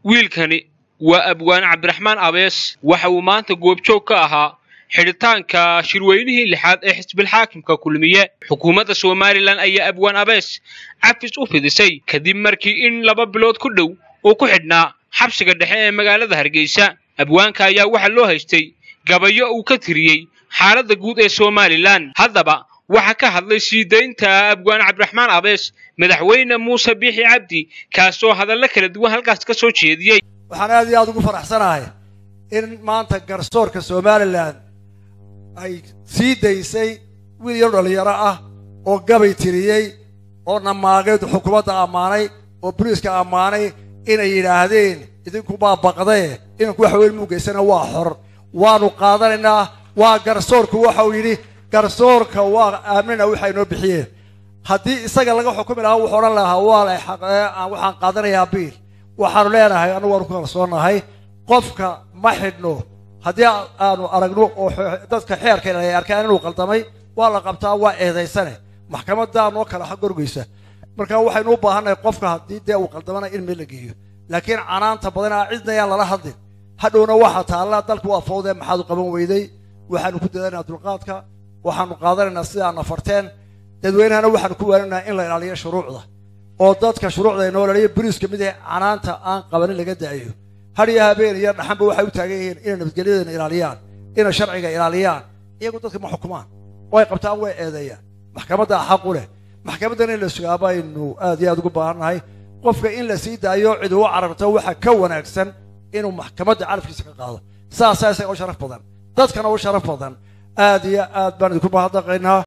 wiilkani waa abwaan cabdiraxmaan abees waxa uu maanta goobjoog ka ahaa xidhitaanka shirweynihii lixaad ee xisbilxaakimka kulmiye xukuumadda somalilan ayaa abwaan abees cafis u fidisay kadib markii in laba bilood ku dhow uu ku xidhnaa xabsiga dhexe ee magaalada hargeysa abwaanka ayaa waxaa loo haystay gabayo uu ka tiriyey xaaladda guud ee somalilan haddaba waxaa ka hadlay sii daynta abwaan cabdiraxmaan abees madaxweyne muuse biixi cabdi kaasoo hadallo kala duwan halkaas ka soo jeediyey waxaan aad iyo aada ugu faraxsanahay in maanta garsoorka somalilan ay sii daysay wiil yar dhalinyaro ah oo gabay tiriyey oo namaageed xukuumadda ammaanay oo boliiska ammaanay inay yidhaahdeen idinku baa baqdee inanku wax weyn muugeysana waa xor waanu qaadanaynaa waa garsoorku waxa uu yidhi garsoorka waa aaminana waxa inoo bixiyeen haddii isaga laga xukumi lahaa wuxuu odhan lahaa waa la waxaan qaadanayaa biil waxaanu leenahay annagu waanu ku kalsoonahay qofka ma xidhno haddii aanu aragno oo dadka xeerka ay arkaan inuu qaldamay waa la qabtaa waa eedaysane maxkamaddaa noo kala xagorgeysa marka waxaynu u baahannahay qofka haddii dee uu qaldamana in meel la geeyo laakiin canaanta badanaa cidna yaan lala hadlin hadhowna waxaa taalla dalku waa fowdee maxaad u qaban weyday waxaanu ku dadanaynaa dulqaadka waxaanu qaadanaynaa sidaa nafarteen dadweynahana waxaanu ku waaninaha in la ilaaliyo shuruucda oo dadka shuruucda inoo ilaaliyo buriiska mid ee canaanta aan qabanin laga da'ayo hadhiyo habeen iyo dhaxanba waxay u taagan yihiin inay nabadgelyadana ilaaliyaan inay sharciga ilaaliyaan iyagu dadka ma xukumaan way qabtaan way eedeeyaan maxkamadda xaq u leh maxkamaddana in la sugaa baynu aad iyo aad ugu baahannahay qofka in la sii daayo cid ugu cararto waxa ka wanaagsan inuu maxkamadda carafkiisa ka qaado saasaa isaga u sharaf badan dadkana u sharaf badan aad iyo aad baan idinku mahadnaqaynaa